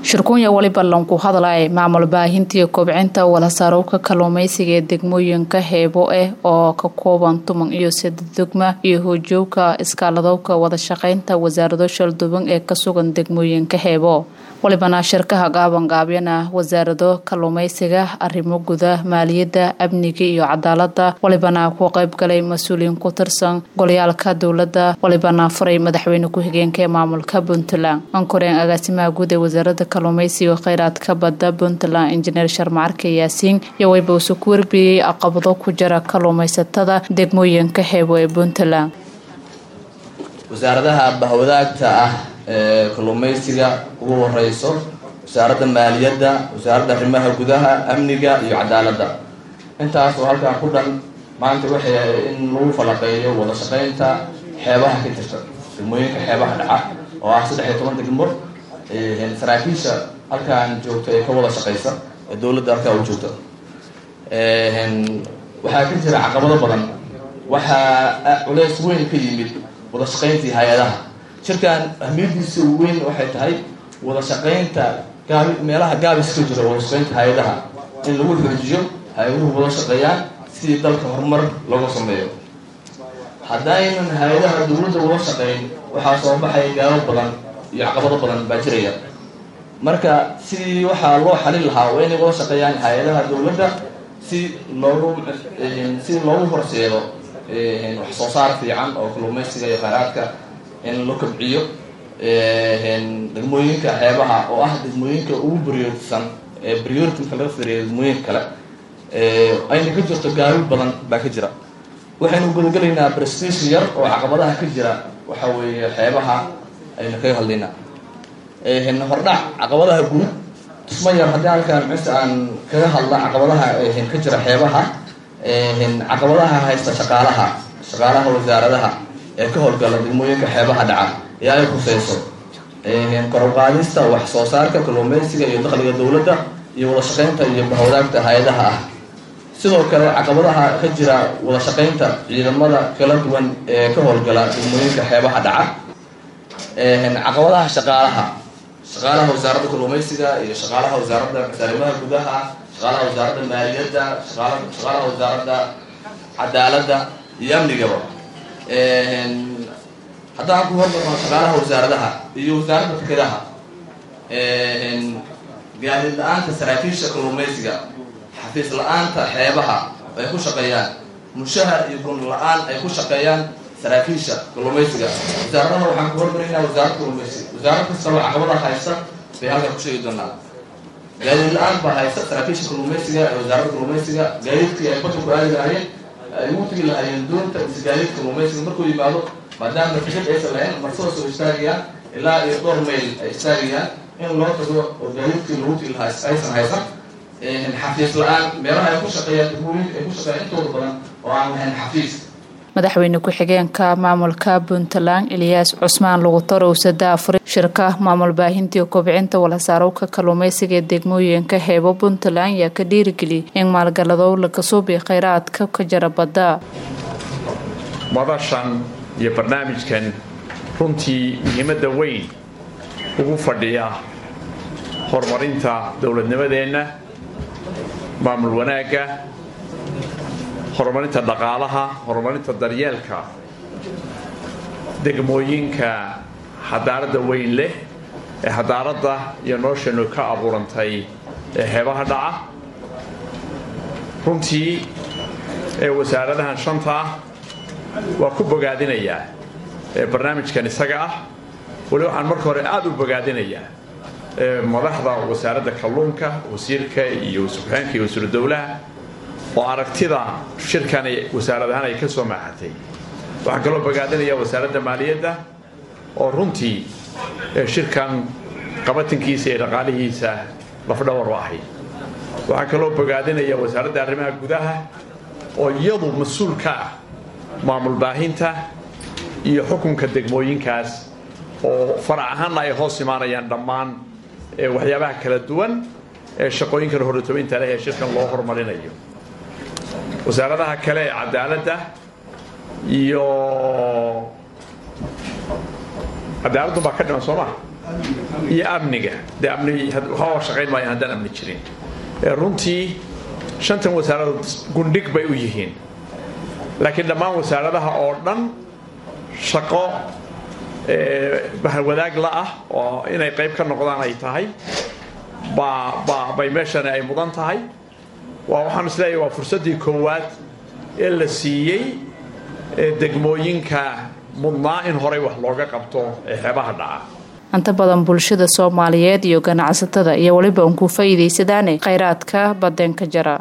shirkuunya waliba lanku hadlay maamul baahintiiyo kobcinta walasaarowka kalluumeysiga ee degmooyinka heebo ah oo ka kooban tuman iyo sadedegma iyo hojoogka iskaaladowka wadashaqeynta wasaarado shalduban ee ka sugan degmooyinka heebo walibana shirkaha gaabanqaabyana wasaarado kalluumeysiga arrimo guda maaliyadda amniga iyo cadaalada walibana ku qeybgalay mas-uuliyiin ku tirsan golyaalka dowladda walibana furay madaxweyne ku-xigeenka ee maamulka puntland ankoreen agaasimaha guud ee wasaarada kalluumeysiga kheyraadka badda puntland injineer sharmacarke yaasiin iyo wayba usu ku warbiyey aqabado ku jira kalluumeysatada degmooyinka heebo ee puntland wasaaradaha bahwadaagta ah ee kalluumeysiga ugu horeyso wasaaradda maaliyadda wasaaradda arrimaha gudaha amniga iyo cadaaladda intaas oo halkan ku dhan maanta waxay in lagu falaqeeyo wada shaqeynta xeebaha ka jirta degmooyinka xeebaha dhaca oo ah saddex iyo toban degmo saraakiisha halkan joogta ee ka wada shaqeysa ee dowladda halkaa u joogta waxaa ka jira caqabado badan waxaa culeys weyn ka yimid wada shaqeyntii hay-adaha shirkan ahmiyadiisa weyn waxay tahay wada shaqeynta gaabi meelaha gaabis ka jira wada shaqeynta hay-adaha in lagu xoojiyo hay-aduhu wada shaqeeyaan sidii dalka horumar looga sameeyo haddaynan hay-adaha dowladda wada shaqeyn waxaa soo baxaya gaabo badan iyo caqabado badan baa jiraya marka sidii waxaa loo xalin lahaa waa inay wada shaqeeyaan hay-adaha dowladda si loogu si loogu horseedo wax soo saar fiican oo kalluumeysiga iyo kheyraadka in la kobciyo degmooyinka xeebaha oo ah degmooyinka ugu brioritisan ee priority marka laga fiiriyo degmooyinka kale ayna ka jirto gaabi badan baa ka jira waxaynu gudagelaynaa prestige yar oo caqabadaha ka jira waxa weeye xeebaha aynu kaga hadlaynaa hordhac caqabadaha guud tusma yar haddii halkaan mise aan kaga hadla caqabadaha ka jira xeebaha caqabadaha haysta shaqaalaha shaqaalaha wasaaradaha ee ka howlgala degmooyinka xeebaha dhaca ee ay khuseyso koruqaadista wax soo saarka kalluumeysiga iyo dakhliga dowladda iyo wada shaqeynta iyo bahwadaagta hay-adaha ah sidoo kale caqabadaha ka jira wada shaqeynta ciidamada kala duwan ee ka howlgala degmooyinka xeebaha dhaca caqabadaha shaqaalaha shaqaalaha wasaaradda kalluumeysiga iyo shaqaalaha wasaaradda arrimaha gudaha shaqaalaha wasaaradda maaliyadda shaqaalaha wasaaradda cadaaladda iyo amnigaba haddaan ku hormarno shaqaalaha wasaaradaha iyo wasaaradda fikadaha gaadiid la-aanta saraakiisha kalluumeysiga xafiis la-aanta xeebaha ay ku shaqeeyaan mushahar iyo gun la-aan ay ku shaqeeyaan saraakiisha kalluumeysiga wasaaradaha waxaan ku hormarinaa wasaaradda kalluumeysiga wasaarad kastaba caqabada haysta bay halkan ku sheegi doonaa gaadiid la-aan baa haysta saraakiisha kalluumeysiga ee wasaaradda kalluumeysiga gaadiidkii ay badda ku aadi lahaayeen ay ugu tegi lahaayeen doonta mise gaadiid kalluumeysiga markuu yimaado maadaama tikid aysan lahayn marsada soo istaagayaan ilaa iyo dhowr mayl ay istaagayaan in loo tago oo gaadiidkii lagu tegi lahaa aysan haysan xafiis la-aan meelaha ay ku shaqeeyaan degmooyinka ay ku shaqeeyaan intooda badan oo aan lahayn xafiis madaxweyne ku-xigeenka maamulka puntland eliyaas cusmaan lugutaro usada afuri shirka maamul baahintii kobcinta walasaarowka kalluumeysiga ee degmooyinka heebo puntland ayaa ka dhiirigeliyay in maalgaladow laga suubiyo kheyraadka ka jira badda madashan iyo barnaamijkan runtii muhiimadda weyn ugu fadhiya horumarinta dowladnimadeenna maamul wanaagga horumarinta dhaqaalaha horumarinta daryeelka degmooyinka xadaaradda weyn leh ee xadaaradda iyo nolosheenu ka abuurantay ee heebaha dhaca runtii ee wasaaradahan shanta ah waa ku bogaadinayaa ee barnaamijkan isaga ah weli waxaan marka hore aada u bogaadinayaa madaxda wasaaradda kalluunka wasiirka iyo wasuxeenka iyo wasiiru dowlaha oo aragtida shirkan wasaarad ahaan ay ka soo maaxatay waxaan kaloo bogaadinaya wasaaradda maaliyadda oo runtii shirkan qabatinkiisa iyo dhaqaalihiisa lafdhawar u ahayd waxaan kaloo bogaadinaya wasaaradda arrimaha gudaha oo iyadu mas-uul ka ah maamul baahinta iyo xukunka degmooyinkaas oo farac ahaanna ay hoos imaanayaan dhammaan waxyaabaha kala duwan ee shaqooyinkan horatobaynta leh ee shirkan loo horumarinayo wasaaradaha kale ee cadaaladda iyo cadaaladdu baa ka dhiman soo maa iyo amniga dee amni waxaa shaqayn maayo haddaan amni jirin runtii shantan wasaaradood gundhig bay u yihiin laakiin dhammaan wasaaradaha oo dhan shaqo bahwadaag la ah oo inay qayb ka noqdaan ay tahay bay meeshani ay mudan tahay waxaan isleeyahay waa fursaddii koowaad ee la siiyey degmooyinka mudnaa in horey wax looga qabto ee xeebaha dhaca inta badan bulshada soomaaliyeed iyo ganacsatada iyo weliba un ku faa'iidaysadaane khayraadka badeen ka jara